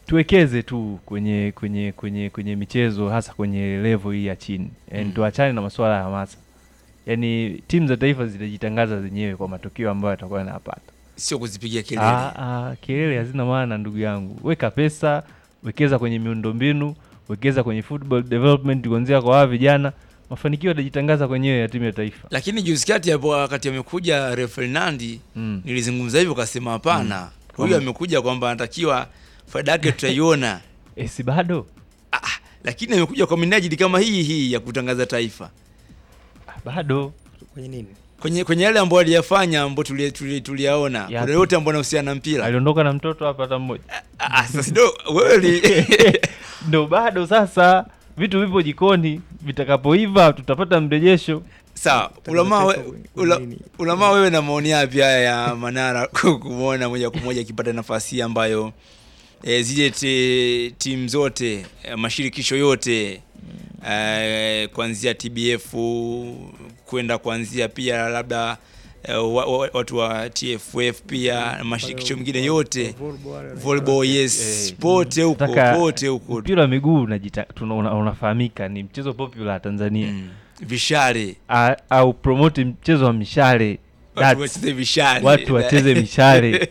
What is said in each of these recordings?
tuwekeze tu kwenye kwenye kwenye kwenye michezo hasa kwenye level hii ya chini yani Mm. tuachane na masuala ya hamasa yani timu za taifa zitajitangaza zenyewe kwa matokeo ambayo yatakuwa yanapata sio kuzipigia kelele Ah, ah, kelele hazina maana ndugu yangu weka pesa wekeza kwenye miundombinu wekeza kwenye football development kuanzia kwa hawa vijana mafanikio yatajitangaza kwenyewe ya timu ya taifa lakini juzi kati hapo wakati amekuja Rio Ferdinand mm. nilizungumza hivyo kasema hapana huyu Kwamba- amekuja kwamba anatakiwa faida yake tutaiona e, si bado ah, ah, lakini amekuja kwa minajili kama hii hii ya kutangaza taifa Ah, bado kwenye nini kwenye kwenye yale ambayo aliyafanya ambayo tuliyaona tuli, tuliyaona Yapi? kuna yote ambayo anahusiana na mpira aliondoka na mtoto hapa hata mmoja Ah, ah, sasa ndo wewe li- ndo bado sasa vitu vipo jikoni vitakapoiva tutapata mrejesho sawa ulamaa we, taifa kwenye ula, nini? ulamaa wewe na maoni yapi haya ya Manara kumwona moja kwa moja akipata nafasi hii ambayo e, zile ti- timu zote e, mashirikisho yote e, kuanzia TBF kwenda kuanzia pia labda e, wa, wa, watu wa TFF pia na mashirikisho mengine yote volleyball yes Eh, pote huko Nataka- pote huko mpira wa miguu unajita- tuna- una- unafahamika ni mchezo popular Tanzania mm. vishale A- au promote mchezo wa mishale watu Darts. wacheze vishale watu wacheze mishale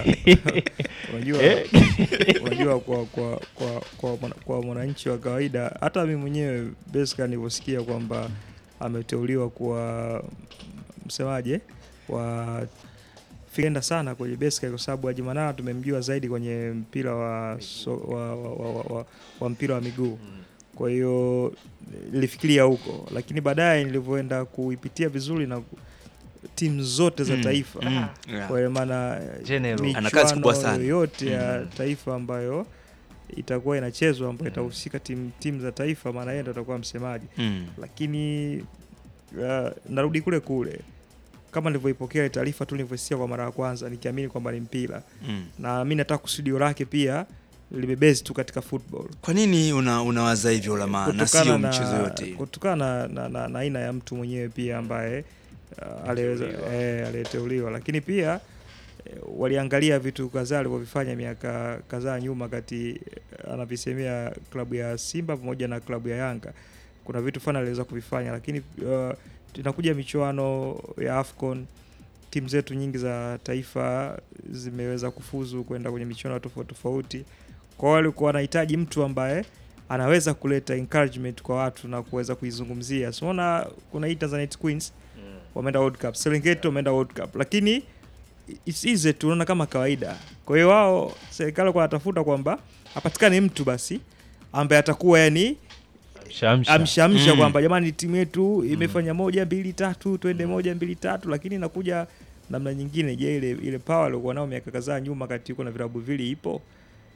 unajua Eh. unajua kwa kwa kwa kwa, mwana- kwa mwananchi wa kawaida hata mi mwenyewe Beska nilivyosikia kwamba ameteuliwa kuwa msemaje wa fikenda sana kwenye Beska kwa sababu Haji Manara tumemjua zaidi kwenye mpira wa, so, wa, wa, wa, wa, wa, wa mpira wa miguu kwa hiyo nilifikiria huko lakini baadaye nilivyoenda kuipitia vizuri na ku- timu zote za Mm, taifa mm, yeah. kwa maana General. Ana kazi kubwa michuano sana. yoyote ya Mm. taifa ambayo itakuwa inachezwa ambayo itahusika timu timu za taifa, maana yeye ndo atakuwa msemaji. Mm. Lakini uh, narudi kule kule kama nilivyoipokea ile taarifa tu nilivyosikia kwa mara ya kwanza, nikiamini kwamba ni mpira, Mm. na mi nataka kusudio lake pia limebezi tu katika football kwa nini una unawaza hivyo Ulamaa na sio mchezo yote kutokana na, na, na, na aina ya mtu mwenyewe pia ambaye uh, aliweza eh, aliyeteuliwa, lakini pia eh, waliangalia vitu kadhaa alivyovifanya miaka kadhaa nyuma, kati eh, anavisemea klabu ya Simba pamoja na klabu ya Yanga. Kuna vitu fulani aliweza kuvifanya, lakini uh, tunakuja michuano ya AFCON timu zetu nyingi za taifa zimeweza kufuzu kwenda kwenye michuano tofauti tofauti. Kwa hiyo walikuwa wanahitaji mtu ambaye anaweza kuleta encouragement kwa watu na kuweza kuizungumzia. Siona kuna hii Tanzanite Queens wameenda World Cup, Serengeti wameenda World Cup, lakini it's easy tu, unaona kama kawaida. Kwa hiyo wao serikali walikuwa wanatafuta kwamba apatikane mtu basi ambaye atakuwa yani Shamsha. amshamsha Mm. kwamba jamani, timu yetu imefanya moja mbili tatu, twende moja mbili tatu, lakini inakuja namna nyingine. Je, ile ile power aliokuwa nao miaka kadhaa nyuma, kati yuko na vilabu vili ipo?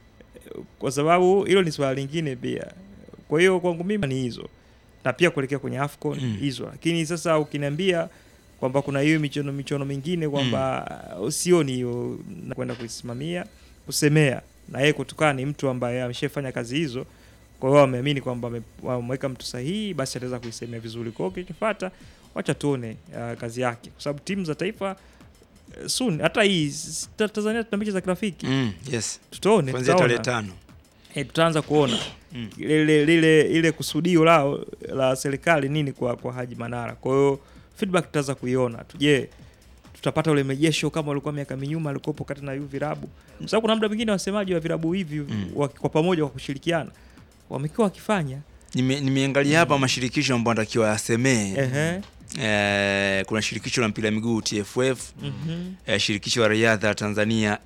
Kwa sababu hilo ni swala lingine pia. Kwa hiyo kwangu mimi ni hizo, na pia kuelekea kwenye AFCON Mm. hizo, lakini sasa ukiniambia kwamba kuna hiyo michono michono mingine kwamba uh, sioni hiyo na kwenda kuisimamia kusemea, na yeye kutokana ni mtu ambaye ameshafanya kazi hizo kwa hiyo wameamini kwamba wame- wameweka mtu sahihi, basi ataweza kuisemea vizuri. Kwa hiyo kilichofuata, wacha tuone uh, kazi yake, kwa sababu timu za taifa uh, soon, hata hii s- ta- Tanzania tuna mechi za kirafiki, mm, yes tutaone, kuanzia tarehe tutaona tano eh, tutaanza kuona Mm. lile lile ile kusudio lao la serikali nini kwa kwa Haji Manara. Kwa hiyo feedback tutaanza kuiona tu. Je, tutapata ule mejesho kama walikuwa miaka minyuma alikuwepo kati na hivi virabu, kwa sababu kuna muda mwingine wasemaji wa virabu hivi Mm. wa- kwa pamoja kwa kushirikiana wamekuwa wakifanya Nime- nimeangalia hapa mashirikisho ambayo anatakiwa yasemee ehe eh, kuna shirikisho la mpira miguu TFF mhm eh, shirikisho la riadha Tanzania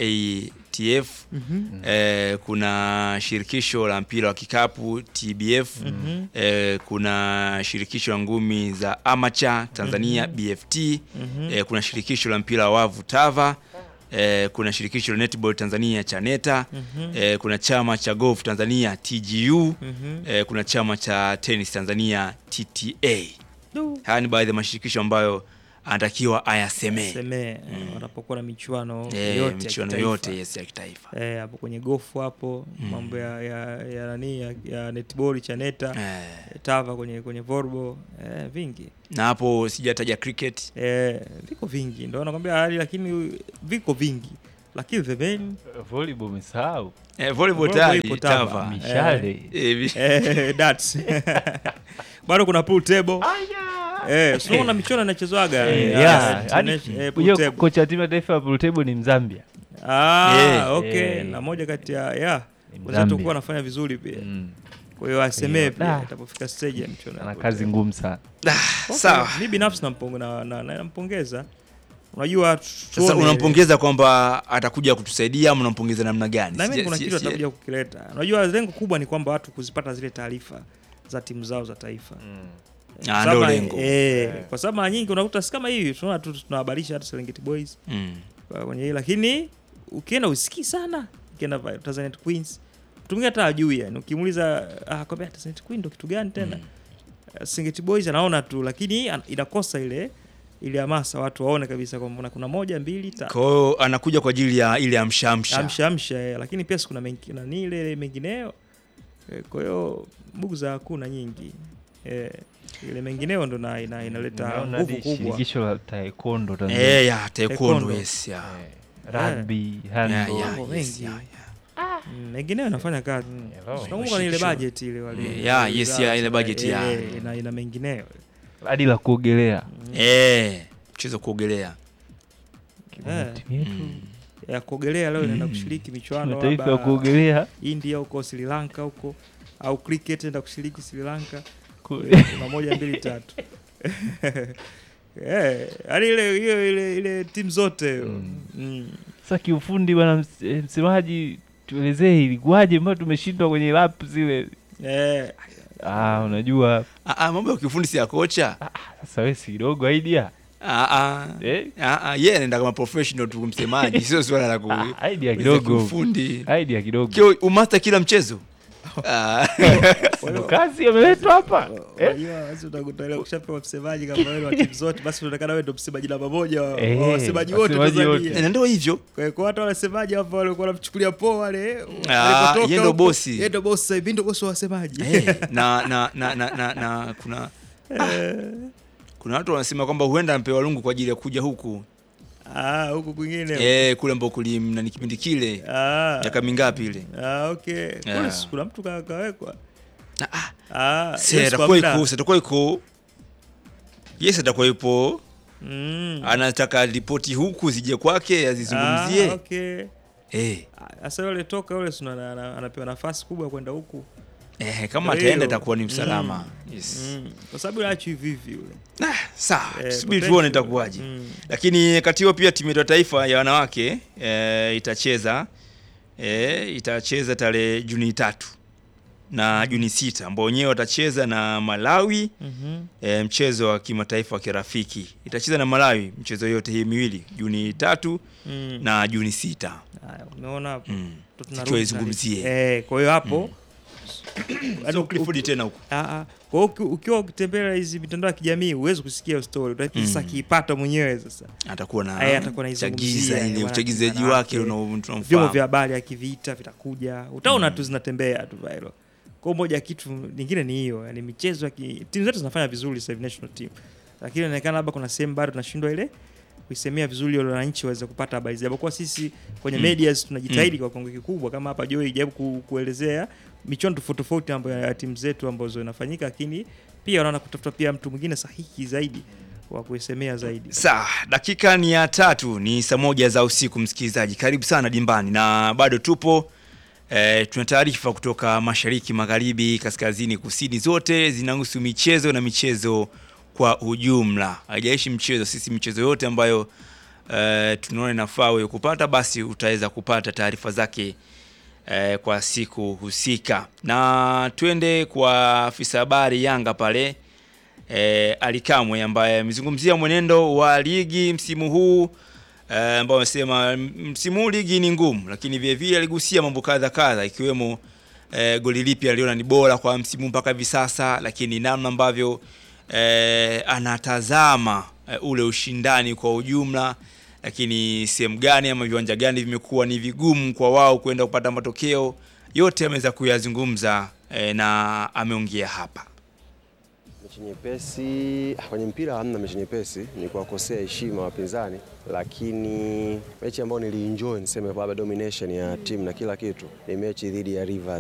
ATF mhm eh, kuna shirikisho la mpira wa kikapu TBF mhm eh, kuna shirikisho la ngumi za amacha Tanzania BFT mhm eh, kuna shirikisho la mpira wa wavu TAVA eh, kuna shirikisho la netball Tanzania CHANETA mhm eh, kuna chama cha golf Tanzania TGU mhm eh, kuna chama cha tenis Tanzania TTA. Du. Haya ni baadhi ya mashirikisho ambayo anatakiwa ayasemee semee wanapokuwa na michuano eh, yote ya michuano kitaifa. yote yes, ya kitaifa eh, hapo kwenye gofu hapo Mm. mambo ya ya ya nani ya, ya netball chaneta eh, tava kwenye kwenye volleyball eh, vingi na hapo sijataja cricket eh, viko vingi ndio nakwambia hali lakini viko vingi lakini the main volleyball umesahau Eh, volleyball Volleyball tayari ipo Tava. Tava. mishale Eh, vi- eh, darts bado kuna pool table eh, so unaona michuano inachezwaga Eh, eh, yeah, ah, hadi- international- eh, pool Unajua table. kocha wa timu ya taifa ya pool table ni Mzambia. Ah, Eh, okay eh. na moja kati ya yeah Ni wenzetu Mzambia. kuwa wanafanya vizuri pia Mm. kwa hiyo asemee Hiyo, pia da. itapofika stage ya michuano ya Ana pool kazi table. ngumu sana. Ah, Okay, sawa mi binafsi nampong- na- na- na- nampongeza unajua sasa tuone- unampongeza kwamba atakuja kutusaidia ama unampongeza namna gani na mimi Sija- kuna si- kitu si- atakuja kukileta unajua lengo kubwa ni kwamba watu kuzipata zile taarifa za timu zao za taifa Kwa Ah, sababu- ndio lengo. eh, kwa sababu mara nyingi unakuta si kama hivi tunaona tu tunahabarisha hata Serengeti Boys Mm. kwa- kwenye hii lakini ukienda usikii sana ukienda va- Tanzanite Queens mtu mwingine hata ajui yani ukimuuliza ah kwambia Tanzanite Queen ndo kitu gani tena Mm. Serengeti Boys anaona tu lakini an- inakosa ile ile hamasa watu waone kabisa kwamba kuna moja mbili tatu kwa hiyo anakuja kwa ajili ya ile amshamsha amsha amsha eh, lakini pia sikuna mengi na ni ile mengineo eh, kwa hiyo bugza hakuna nyingi eh, ile mengineo ndo na ina, inaleta Nimeona nguvu hadi kubwa Shirikisho la taekwondo Tanzania. Eh, ya taekwondo Taekwondo. yes ya Eh, rugby, handball. Yeah, yeah, Mambo yes, mengi. yeah, yeah. Mm, mengineo inafanya kazi hello. nakumbuka ni ile Shirikisho. budget ile wale Eh, yeah, yes, yeah, ile budget, eh, yeah. eh, ina, ina mengineo hadi la kuogelea Eh, mchezo wa kuogelea Eh. timu yetu ya kuogelea leo inaenda Mm. kushiriki michuano mataifa ya labda kuogelea India huko Sri Lanka huko au cricket enda kushiriki Sri Lanka ku- kuna moja mbili tatu Eh, yaani ile hiyo ile ile timu zote Mm. mm. Sasa kiufundi bwana ms- eh, msemaji, tuelezee ilikuwaje mpaka tumeshindwa kwenye lap zile. Eh, Ah, unajua Ah, ah, mambo ya kiufundi si ya kocha sasa wewe si kidogo idea Ah, ah. eh? Ah, ah, yeye anaenda kama professional tu msemaji sio swala la ku Ah, idea za kidogo kiufundi idea kidogo Kio umasta kila mchezo Ah, ndo kazi ameletwa hapa eh? unajua basi utakuta ile ukishapewa msemaji kama wewe wa timu zote basi unaonekana wewe ndo msemaji namba moja wa Eh, wa wasemaji wote wasemaji wote. Tanzania. na ndio hivyo Kwa hiyo kwa hata wasemaji hapo walikuwa wanamchukulia poa wale Ah, alipotoka yeye ndo huko, bosi. yeye ndo bosi sasa hivi ndo bosi wa wasemaji Eh, na, na, na, na, na, na kuna kuna watu wanasema kwamba huenda ampewa lungu kwa ajili ya kuja huku ah huko kwingine eh, kule ambao kulimna ni kipindi kile ah miaka mingapi ile ah okay kule Yeah. si kuna mtu ka- kawekwa Ah, ah, ah si yes, kwa atakuwa muda. iko si atakuwa iko yes atakuwa ipo mm. anataka ripoti huku zije kwake azizungumzie ah, okay eh, sasa yule toka yule si ana- ana- anapewa nafasi kubwa ya kwenda huku eh, kama Kwa ataenda hiyo, itakuwa ni usalama mm, yes. mm. kwa sababu achi hivi hivi yule Ah, sawa Eh, subiri potential. tuone itakuwaje Mm. lakini kati hiyo pia timu yetu ya taifa ya wanawake e, itacheza e, itacheza tarehe Juni tatu na Juni sita ambao wenyewe watacheza na Malawi Mhm. e, mchezo wa kimataifa wa kirafiki. Itacheza na Malawi mchezo yote hii miwili Juni tatu Mm. na Juni sita Haya, umeona hapo mm. Ndo tunarudi Tukiwa izungumzie Eh, kwa hiyo hapo yaani so, uki- Clifford tena huko Ah, ah. Kwa hiyo uki- ukiwa ukitembelea hizi mitandao ya kijamii huwezi kusikia hiyo story utakiwa sasa Mm. akiipata mwenyewe sasa atakuwa na Eh, atakuwa anaizungumzia, chagiza ile yani uchagizaji wanawake, wake unao- vyombo tunamfahamu vya habari akivita vitakuja utaona tu zinatembea tu viral kwa hiyo moja ya kitu lingine ni hiyo yani michezo ya ki- timu zetu zinafanya vizuri sasa hivi national team lakini inaonekana labda kuna sehemu bado tunashindwa ile kuisemea vizuri ili wananchi waweze kupata habari japokuwa sisi kwenye Mm. medias tunajitahidi kwa kiwango kikubwa kama hapa Joy jaribu ku, kuelezea michuano tofauti tofauti ambayo ya timu zetu ambazo inafanyika lakini pia wanaona kutafuta pia mtu mwingine sahihi zaidi wa kuisemea zaidi Sawa, dakika ni ya tatu, ni saa moja za usiku. Msikilizaji, karibu sana dimbani, na bado tupo e, tuna taarifa kutoka mashariki, magharibi, kaskazini, kusini, zote zinahusu michezo na michezo kwa ujumla. Haijalishi mchezo, sisi michezo yote ambayo e, tunaona inafaa wewe kupata, basi utaweza kupata taarifa zake e, kwa siku husika. Na twende kwa afisa habari Yanga pale eh, Ali Kamwe ambaye amezungumzia mwenendo wa ligi msimu huu eh, ambao amesema m- msimu huu ligi ni ngumu, lakini vile vile aligusia mambo kadha kadha ikiwemo eh, goli lipi aliona ni bora kwa msimu mpaka hivi sasa, lakini namna ambavyo eh, anatazama eh, ule ushindani kwa ujumla, lakini sehemu gani ama viwanja gani vimekuwa ni vigumu kwa wao kwenda kupata matokeo, yote ameweza kuyazungumza eh, na ameongea hapa. Mechi nyepesi kwenye mpira hamna mechi nyepesi, ni kuwakosea heshima wapinzani, lakini mechi ambayo nilienjoy niseme kwamba domination ya timu na kila kitu ni mechi dhidi ya Rivers.